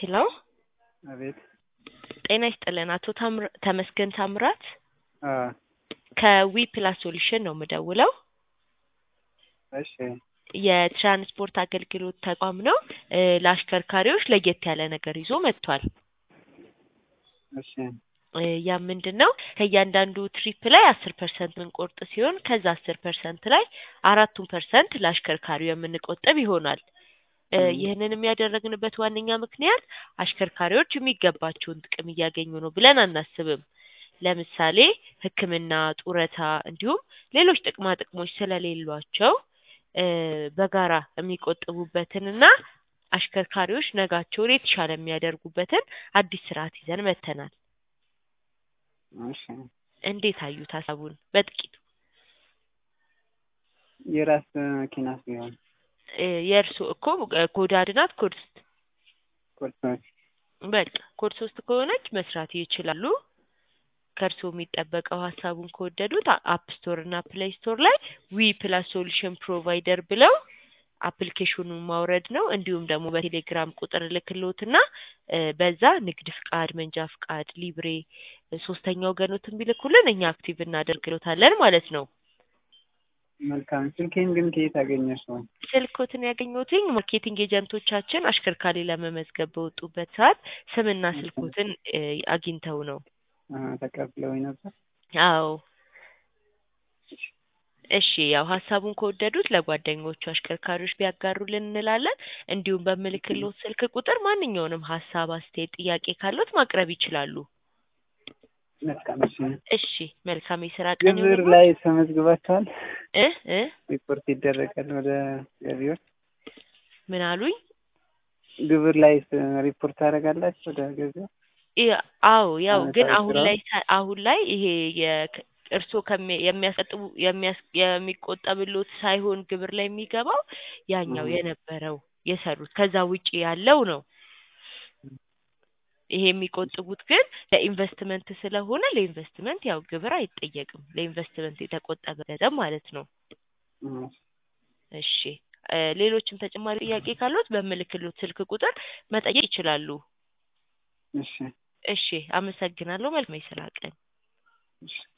ሄሎ አቤት ጤና ይስጥልን አቶ ታምር ተመስገን ታምራት አ ከዊ ፕላስ ሶሉሽን ነው የምደውለው። እሺ የትራንስፖርት አገልግሎት ተቋም ነው። እ ለአሽከርካሪዎች ለየት ያለ ነገር ይዞ መጥቷል። እሺ እ ያ ምንድን ነው? ከእያንዳንዱ ትሪፕ ላይ አስር ፐርሰንት የምንቆርጥ ሲሆን ከዛ አስር ፐርሰንት ላይ አራቱን ፐርሰንት ለአሽከርካሪው የምንቆጥብ ይሆናል። እ ም። ይህንንም ያደረግንበት ዋነኛ ምክንያት አሽከርካሪዎች የሚገባቸውን ጥቅም እያገኙ ነው ብለን አናስብም። ለምሳሌ ሕክምና፣ ጡረታ እንዲሁም ሌሎች ጥቅማ ጥቅሞች ስለሌሏቸው እ በጋራ የሚቆጥቡበትንና አሽከርካሪዎች ነጋቸውን የተሻለ የሚያደርጉበትን አዲስ ስርዓት ይዘን መጥተናል። እሺ እንዴት አዩት ሀሳቡን? በጥቂቱ የራስ መኪና ሲሆን እ የእርስዎ እኮ እ ኮድ አንድ ናት ኮድ ሶስት ቁርሶች በቃ ኮድ ሶስት ከሆነች መስራት ይችላሉ። ከእርስዎ የሚጠበቀው ሀሳቡን ከወደዱት አፕ ስቶር እና ፕሌይ ስቶር ላይ ዊ ፕላስ ሶሉሽን ፕሮቫይደር ብለው አፕሊኬሽኑን ማውረድ ነው። እንዲሁም ደግሞ በቴሌግራም ቁጥር ልክልዎትና እ በዛ ንግድ ፍቃድ፣ መንጃ ፍቃድ፣ ሊብሬ እ ሶስተኛ ወገኖትን ቢልኩልን እኛ አክቲቭ እናደርግሎታለን ማለት ነው። መልካም። ስልኬን ግን ከየት አገኘሽው? ስልኮትን ያገኘሁትኝ ማርኬቲንግ ኤጀንቶቻችን አሽከርካሪ ለመመዝገብ በወጡበት ሰዓት ስምና ስልኮትን እ አግኝተው ነው። አ ተቀብለውኝ ነበር። አዎ እሺ ያው ሀሳቡን ከወደዱት ለጓደኞቹ አሽከርካሪዎች ቢያጋሩልን እንላለን። እንዲሁም በምልክልዎት ስልክ ቁጥር ማንኛውንም ሀሳብ፣ አስተያየት፣ ጥያቄ ካለዎት ማቅረብ ይችላሉ። መልካም። እሺ እሺ መልካም የስራ ቀን ግብር ይሁንልዎት። ላይ ተመዝግባችኋል? እ እ ሪፖርት ይደረጋል ወደ ገቢዎች? ምን አሉኝ? ግብር ላይ ሪፖርት ታደርጋላችሁ ወደ ገቢዎች? ያ- አዎ ያው ግን አመታዊ አሁን ስራውን? ላይ ሳ- አሁን ላይ ይሄ የክ- እርስዎ ከሚ- የሚያስቀጥቡ የሚያስ የሚቆጠብሎት ሳይሆን ግብር ላይ የሚገባው ያኛው ም። የነበረው የሰሩት ከዛ ውጪ ያለው ነው። ይሄ የሚቆጥቡት ግን ለኢንቨስትመንት ስለሆነ ለኢንቨስትመንት ያው ግብር አይጠየቅም። ለኢንቨስትመንት የተቆጠበ ገንዘብ ማለት ነው። ም። እሺ እ ሌሎችም ተጨማሪ ጥያቄ ካለዎት በምልክልዎት ስልክ ቁጥር መጠየቅ ይችላሉ። እሺ እሺ አመሰግናለሁ። መልካም የስራ ቀን። እሺ